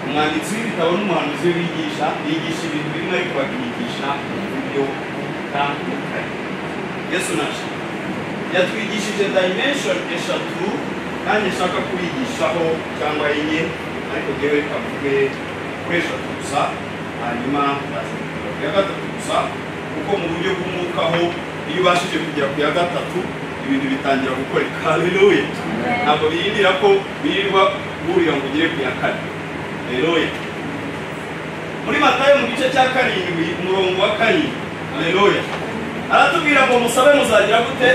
umwanditsi w'ibitabo n'umuhanuzi bigisha bigisha ibintu bimwe ariko bakigisha ibyo bitandukanye yesu nacu yatwigishije dimension eshatu nanjye nshaka kubigishaho cyangwa enye ariko ngewe kavuge kuri eshatu gusa hanyuma nzazikora ku ya gatatu gusa kuko mu buryo bw'umwuka ho iyo ubashije kugera ku ya gatatu ibintu bitangira gukoreka haleluya ntabwo birindira ko birirwa burira ngo ugere ku ya kane haleluya muri matayo mu gice cya karindwi umurongo wa karindwi haleluya aratubwira ngo musabe muzagira gute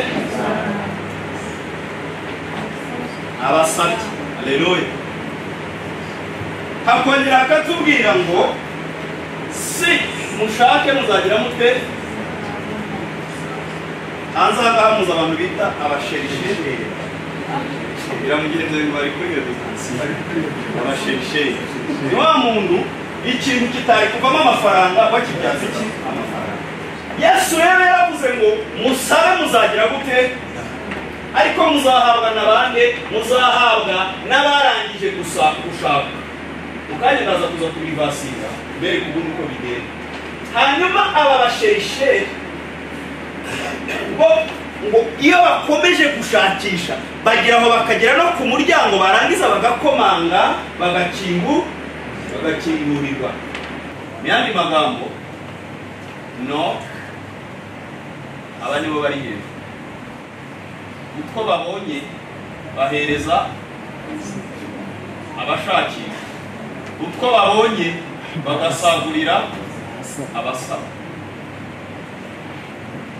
abasabye haleluya hakongera akatubwira ngo si mushake muzagira mute hanze aha ngaha muzi abantu bita abasherisheri biramugenza ngo bari kuri revekansiyo abasherisheri ni wa muntu ikintu kitari kuvamo amafaranga wakibyaza iki amafaranga yesu rero yaravuze ngo musabe muzagira gute ariko muzahabwa na bande muzahabwa n'abarangije gusa gushaka mukanya ndaza kuza kubivasira mbere kubundi uko bigenda hanyuma aba basherisheri bo ngo iyo bakomeje gushakisha bagera aho bakagera no ku muryango barangiza bagakomanga bagakingu bagakingurirwa mu yandi magambo no aba nibo bari hejuru utwo babonye bahereza abashakisha utwo babonye bagasagurira abasaba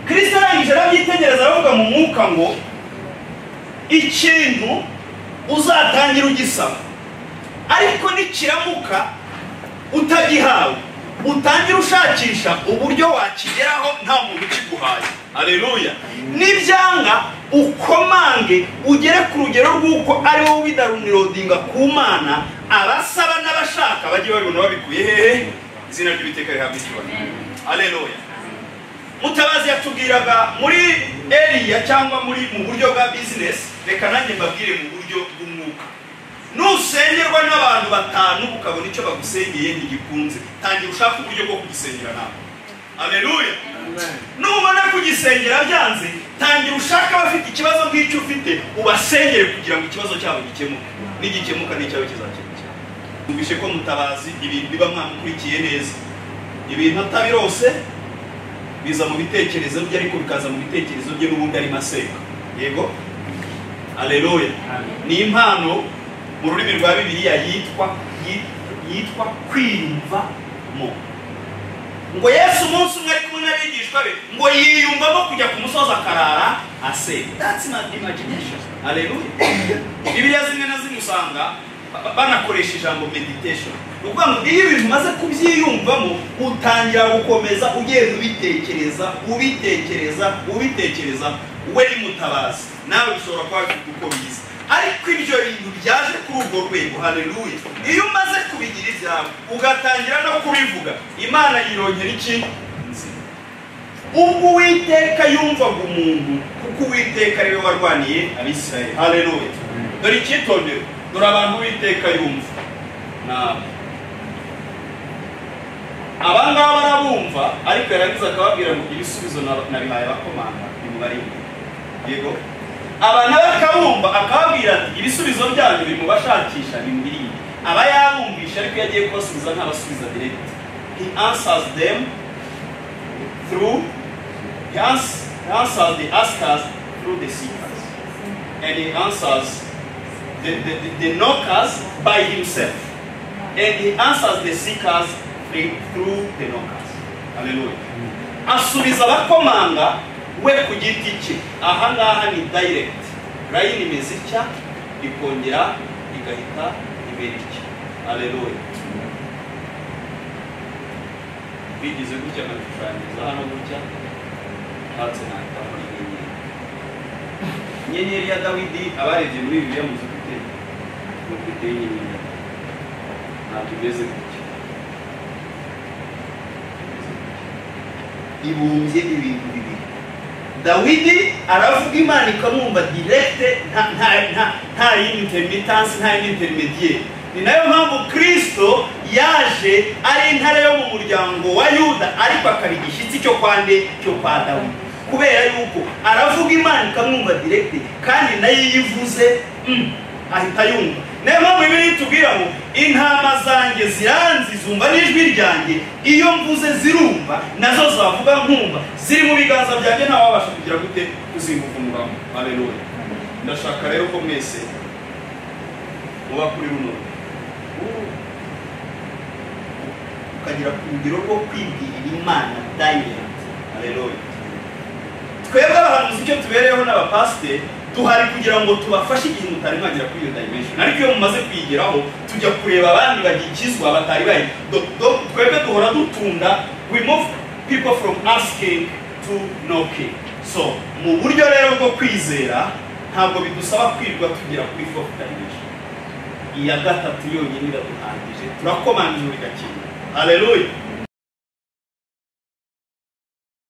kirisita arangije arabyitegereza aravuga mu mwuka ngo ikintu uzatangira ugisaba ariko nikiramuka utagihawe utangira ushakisha uburyo wakigeraho nta muntu ukiguhaye areruya nibyanga ukomange ugere ku rugero rw'uko ari wowe ubidarunirodinga ku mana abasaba n'abashaka bajye babibona babikuye hehe izina ry'ibiteka rihabwa icyubahiro areruya mutabazi yatubwiraga muri eriya cyangwa muri mu buryo bwa bizinesi reka nanjye mbabwire mu buryo bw'umwuka nusengerwa n'abantu batanu ukabona icyo bagusengeye ntigikunze tangira ushaka uburyo bwo kugisengera nawe ameruya nubona kugisengera byanze tangira ushaka abafite ikibazo nk'icyo ufite ubasengere kugira ngo ikibazo cyabo gikemuke nigikemuka n'icyabo kizakemukira mwumvishe ko mutabazi ibintu biba mwamukurikiye neza ibintu atabirose biza mu bitekerezo bye ariko bikaza mu bitekerezo bye n'ubundi arimo asenga yego aleluya ni impano mu rurimi rwa bibiliya yitwa yitwa kwiyumvamo ngo yesu umunsi umwe ari kumwe n'abigishwa be ngo yiyumvamo kujya ku musozi akarara asenga that's not imagination aleluya bibiliya zimwe na zimwe usanga banakoresha ijambo meditation ni ukuvuga ngo iyo ibintu umaze kubyiyumvamo utangira gukomeza ugenda ubitekereza ubitekereza ubitekereza we ni mutabazi nawe bishobora kuba bifite uko biza ariko ibyo bintu byaje kuri urwo rwego haleluya iyo umaze kubigira ibyawe ugatangira no kubivuga imana yirongera iki nzira ubwo uwiteka yumvaga umuntu kuko uwiteka ariwe warwaniye abisirayeli haleluya dore icyitondere dore abantu uwiteka yumva nawe aba ngaba arabumva ariko yarangiza akababwira ngo ibisubizo nabihaye abakomanga bimubari yego aba nawe akabumva akababwira ati ibisubizo byanyu biri mu bashakisha bimubiriye aba yabumvisha ariko iyo agiye kubasubiza ntabasubiza direct he answers them through he answers the askers through the seekers and he answers the, the, the, the knockers by himself and he answers the seekers through the knockers. Hallelujah. Asubiza abakomanga we ku giti cye. Aha ngaha ni direct. Line imeze itya ikongera igahita ibera itya. Hallelujah. Bigize gutya nabishushanyiriza hano gutya ntatse nahita muri inyenyeri. Inyenyeri ya Dawidi abarebye muri Bibiliya muzi ufite ni ufite inyenyeri ya Dawidi. Ntabwo imeze gutya. ibumbye ibintu bibiri dawidi aravuga imana ikamwumva direkite nta yindi interinetasi nta yindi interinetiyeri ni nayo mpamvu kirisito yaje ari intare yo mu muryango wa yuda ariko akaba igishyitsi cyo kwa nde cyo kwa dawidi kubera yuko aravuga imana ikamwumva direkite kandi nayo iyo ivuze mm, ahita yumva niyo mpamvu ibiri itubwira ngo intama zanjye ziranzi zumva n'ijwi ryanjye iyo mvuze zirumva nazo zavuga nkumva ziri mu biganza byanjye ntawabasha kugira gute kuzinguka umugambi aleluya ndashaka rero ko mwese muba kuri runo ukagera ku rugero rwo kwibwirira imana dayirenti aleluya twebwe abahanuzi icyo tubereyeho n'abapasiteri duhari kugira ngo tubafashe igihe mutari mwagera kuri iyo dimension ariko iyo mumaze kuyigeraho tujya kureba abandi bagikizwa batari bayi Do- do- twebwe duhora dutunda we move people from asking to knocking so mu buryo rero bwo kwizera ntabwo bidusaba kwirwa tugera kuri fourth dimension iya gatatu yonyine iraduhagije turakomangira igakina haleluya